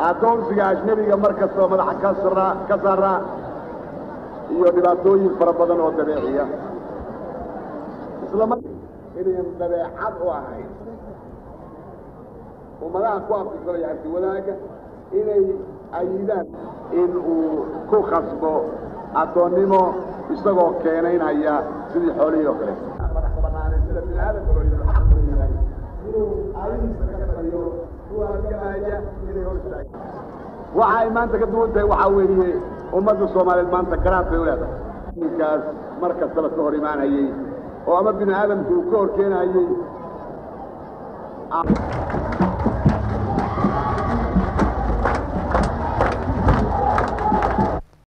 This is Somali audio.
addoonsiga ajnebiga mar kastaba madaxa ka saraa ka saaraa iyo dhibaatooyin fara badan oo dabeeciya isla mar inayan dabeecad u ahayn ummadaha ku afkisanaya arti wadaagga inay ayidaan in uu ku khasbo addoonnimo isagoo keenaynaya sidii xoolihii oo kale madax banaanay sida bini aadamka oo yidhahdo xaq u yahay inuu aayadiisa ka taliyo kuwa halgamaya inay hor istaagaan waxa ay maanta ka duwan tahay waxaa weeye ummadda soomaaliyeed maanta garaad bay u leedahay ninkaas mar kastaba ka hor imaanayey oo ama bini aadamku uu ka hor keenayey